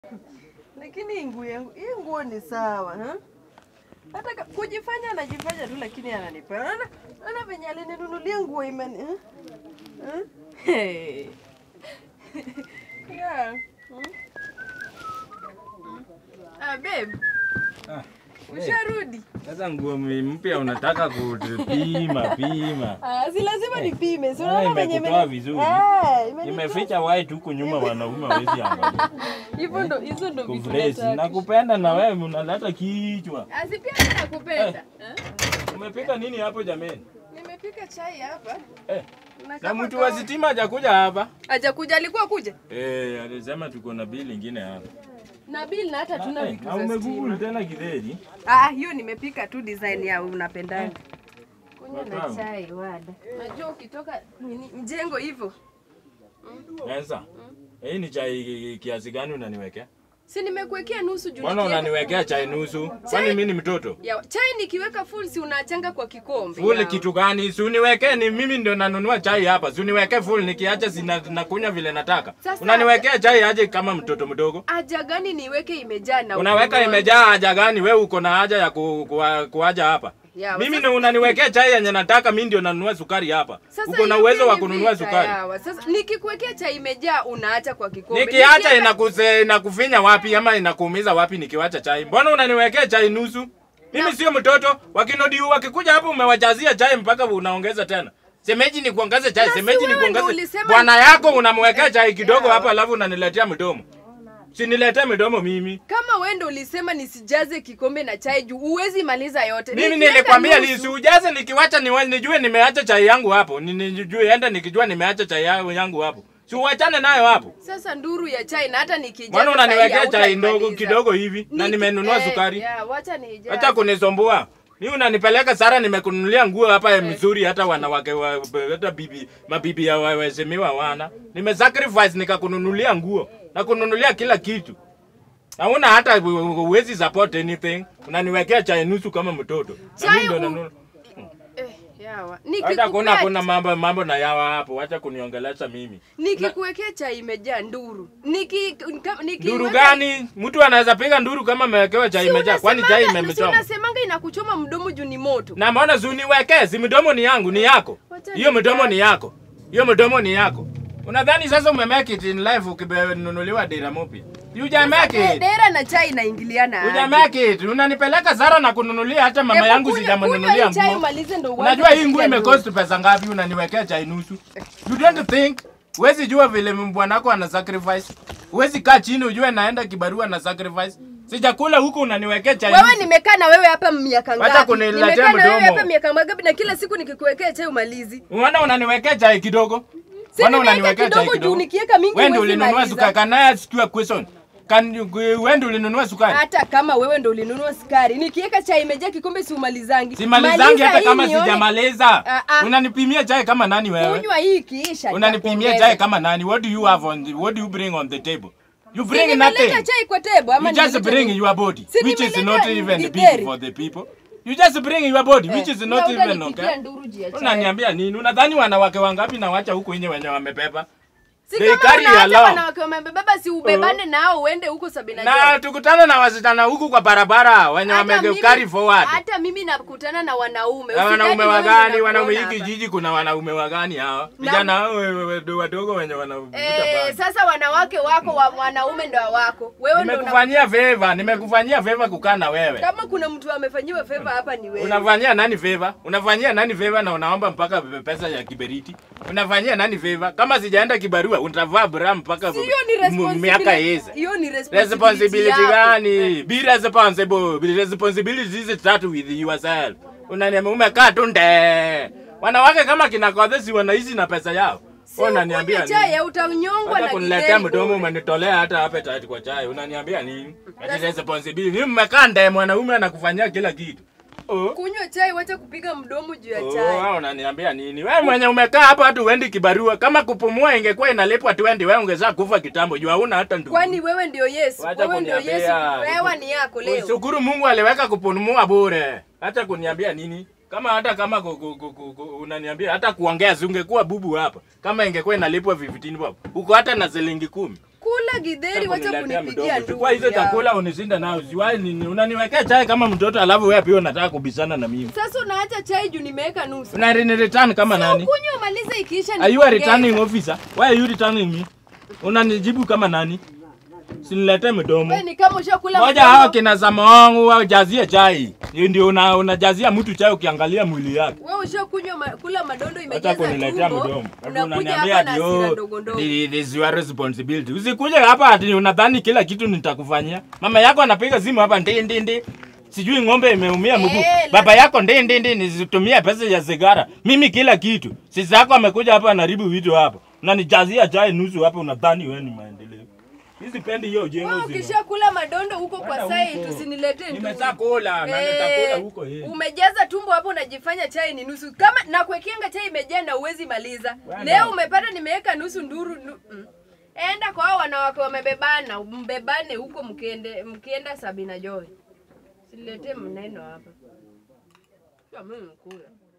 Lakini hii nguo yangu, hii nguo ni sawa ha? Hata ka- kujifanya anajifanya tu, lakini ananipa. Unaona, unaona venye alininunulia nguo imani ha? Ha? Hey. Yeah. Hmm? Ah, babe, Ah, usharudi? Sasa nguo mpya unataka kupima pima. Ah, si lazima nipime. Si Ah, unaona venye imekutoa imeni- vizuri. Eh, imenitoa- Imeficha white huku nyuma wanaume hawezi angalia. Hivyo ndo hizo ndo vitu Kufresh. nataka. Nakupenda na wewe unaleta kichwa. Asi pia mimi nakupenda. Eh? Umepika nini hapo jameni? Nimepika chai hapa. Eh, Na na kama mtu wa kawa- sitima hajakuja hapa. Hajakuja, alikuwa kuja Eh, alisema tuko na bili ingine hapa. na bill na hata tuna Eh, vitu na za umegoogle stima. tena kidheri. Ah, hiyo nimepika tu design ya unapendanga. Kunywa na Watamu. chai wada. Najua ukitoka nini mjengo hivyo. Sasa. Hii ni chai kiasi gani unaniwekea? Si nimekuwekea nusu juu. Mbona nikiweka- unaniwekea chai nusu? Kwani mimi ni mtoto? Ya, chai nikiweka full si unaachanga kwa kikombe. Full ya. kitu gani? Si uniwekee ni mimi ndio nanunua chai hapa. Si uniwekee full nikiacha sina nakunywa vile nataka. Sasa- Unaniwekea chai aje kama mtoto mdogo? Haja gani niweke imejaa na Unaweka ukunwa? imejaa haja gani? Wewe uko na haja ya ku, ku, kuaja hapa. Ya, Mimi sasa- ndio unaniwekea chai yenye nataka, mimi ndio nanunua sukari hapa. Sasa Uko na hiyo uwezo pia wa ni kununua vita, sukari. yawa. Sasa nikikuwekea chai imejaa unaacha kwa kikombe. Nikiacha Nikiweka- inakuse inakufinya wapi ama inakuumiza wapi nikiwacha chai? Mbona unaniwekea chai nusu? Mimi sio mtoto. Wakinodi wakikuja hapo umewajazia chai mpaka unaongeza tena. Semeji ni kuongeze chai, Na si semeji ni wewe ndio kuongeze. ulisema- Bwana yako unamwekea chai kidogo Yeah. hapa alafu unaniletea mdomo. Siniletee mdomo mimi. Kama wewe ndo ulisema nisijaze kikombe na chai juu uwezi maliza yote. Mimi Nikiweka nilikwambia nusu- nisiujaze nikiwacha niwe- nijue nimeacha chai yangu hapo. Ni- Nijue enda nikijua nimeacha chai yangu yangu hapo. Si uachane nayo hapo. Sasa nduru ya chai na hata nikijaza Mbona sahi unaniwekea chai ndogo hautaimaliza. kidogo hivi na Niki- nimenunua eh, sukari? ya, wacha nijaze. Acha kunisumbua. Mimi unanipeleka Sara, nimekununulia nguo hapa ya mzuri, hata wanawake wa, hata bibi mabibi ya wa- waheshimiwa wana. Nimesacrifice nikakununulia nguo na kununulia kila kitu. Hauna hata u- uwezi support anything. Unaniwekea chai nusu kama mtoto. Na Chai mimi ndo u- nanunua. Eh, yawa. Hata kuna Nikikupea- kuna mambo mambo na yawa hapo. Acha kuniongelesha mimi. Nikikuwekea chai imejaa nduru. Niki kama- niki Nduru gani? Mtu anaweza piga nduru kama amewekewa chai imejaa. Kwani chai Si imemchoma? unasemanga inakuchoma mdomo juu ni moto. na mbona zuniwekee? Si mdomo ni yangu, ni yako. Wacha Hiyo mdomo nikae. ni yako, hiyo mdomo ni yako. Unadhani sasa ume make it in life ukinunuliwa dira mpya? You just make De- it. Dera na chai inaingiliana. You aje? just make it. Unanipeleka Zara na kununulia hata mama Hebu yangu kunywa- sijamnunulia kunywa hii chai nguo. umalize ndo uanze Unajua hii kupiga nguo nduru. imecost pesa ngapi? Unaniwekea chai nusu. You don't think Huwezi jua vile bwanako ana sacrifice. Huwezi kaa chini ujue naenda kibarua na sacrifice. Sijakula huku unaniwekea chai. Wewe nusu. nimekaa na wewe hapa miaka Wacha ngapi? kuniletea Nimekaa na wewe mdomo. hapa miaka ngapi na kila siku nikikuwekea chai umalizi. Unaona unaniwekea chai kidogo? Si Mbona nimeweka unaniwekea chai kidogo juu kidogo? nikiweka mingi Wewe ndio huwezi ulinunua maliza. sukari. Can I ask you a question? Can you, wewe ndio ulinunua sukari? Hata kama wewe ndo ulinunua sukari, nikiweka chai imejaa kikombe si umalizangi. Simalizangi Maliza hata hii kama nione- sijamaliza. Ah, ah. Unanipimia chai kama nani wewe? Kunywa hii ikiisha. Unanipimia nitakuongeza. chai kama nani? What do you have on the, what do you bring on the table? You Si bring nimeleta nothing. chai kwa tebo ama You just nimeleta bring nini? your body, Si which is nimeleta not even githeri. big for the people. You just bring your body, which Eh, is na not even utanipikia okay. nduru juu ya chai. Unaniambia nini? Unadhani wanawake wangapi na wacha huku nje wenye wamebeba? Si They kama carry unaacha along. wanawake wamebeba si ubebane nao uende huko sabini na Na joy. tukutane na wasichana huku kwa barabara wenye Hata wame mimi- carry forward. Hata mimi nakutana na wanaume. Na wanaume Usidhani wewe wagani? ninakuona Wanaume hiki hapa. jiji kuna wanaume wagani hawa? Na- Vijana hao we- we- we- wadogo wenye wanavuta Eh, bangi. sasa wanawake wako wa wanaume ndo wako. Wewe ndo una- Nimekufanyia favor, nimekufanyia favor kukaa na wewe. kama kuna mtu amefanyiwa favor hapa ni wewe. Unafanyia nani favor? Unafanyia nani favor na unaomba mpaka pesa ya kiberiti? Unafanyia nani favor? Kama sijaenda kibarua, utavaa bra mpaka Si hiyo ni m- miaka responsibility. hizi. Hiyo ni responsibility. Responsibility yako. gani? Be responsible. Be responsibility hizi start with yourself. Unaniambia umekaa tu nde. Wanawake kama kina Kodhe si wanaishi na pesa yao. Si Wewe unaniambia ukunywe chai nini? ya utanyongwa Hata na kuniletea githeri mdomo bure. umenitolea hata appetite kwa chai. Unaniambia nini? Ati responsibility. Mimi mmekaa nde mwanaume anakufanyia kila kitu. Oh. Kunywa chai wacha kupiga mdomo juu ya Oh, chai. wewe unaniambia nini? Wewe mwenye umekaa hapa hatu uendi kibarua. Kama kupumua ingekuwa inalipwa 20, wewe ungezaa kufa kitambo. Juu hauna hata ndugu. Kwani wewe ndio Yesu. Wacha Wewe ndio Yesu. kuniambia. Hewa ni yako leo. Shukuru Mungu aliweka kupumua bure. Hata kuniambia nini? Kama hata kama ku, ku, ku, ku, ku, unaniambia hata kuongea si ungekuwa bubu hapa. Kama ingekuwa inalipwa 15 bob. Uko hata na shilingi kumi. kula gidheri, wacha Kuniletea kunipigia mdomo. nduru. Chukua hizo ya. chakula unisinde nayo. Siwai nini unaniwekea chai kama mtoto alafu wewe pia unataka kubishana na mimi. Sasa unaacha chai juu nimeweka nusu. Una ni return kama nani? Kunywa maliza ikiisha Are you a nikuongeze. returning officer? Why are you returning me? Unanijibu kama nani? Siniletee mdomo. Wewe ni kama ushakula Moja mdomo. hao kina Samoangu wajazie chai. Hiyo ndio una, unajazia mtu chai ukiangalia mwili yake. Wewe ushakunywa ma, kula madondo Hata imejaza kuniletea tumbo. mdomo. Alafu Unakuja unaniambia hapa na ati hasira oh, ndogo ndogo. thi- this is your responsibility. Usikuje hapa ati unadhani kila kitu nitakufanyia. Mama yako anapiga simu hapa ndi ndi ndi. Sijui ng'ombe imeumia mguu. Eh, la- Baba yako ndi ndi ndi nizitumia pesa ya sigara. Mimi kila kitu. Sisi yako amekuja hapa anaribu vitu hapa. Unanijazia chai nusu hapa unadhani wewe ni maendeleo. Hizi pendi hiyo jengo Wewe zima. ukishakula madondo huko kwa Kwenda sai huko. tusiniletee nduru. Nimeshakula na Eh, nitakula huko yeye. Umejaza tumbo hapo unajifanya chai ni nusu. Kama nakuwekeanga chai imejaa na uwezi maliza. Bwana. Leo umepata nimeweka nusu nduru. Nu, mm. Enda kwa hao wanawake wamebebana, mbebane huko mkiende mkienda Sabina Joy. Siniletee mneno hapa. Kwa mimi mkula.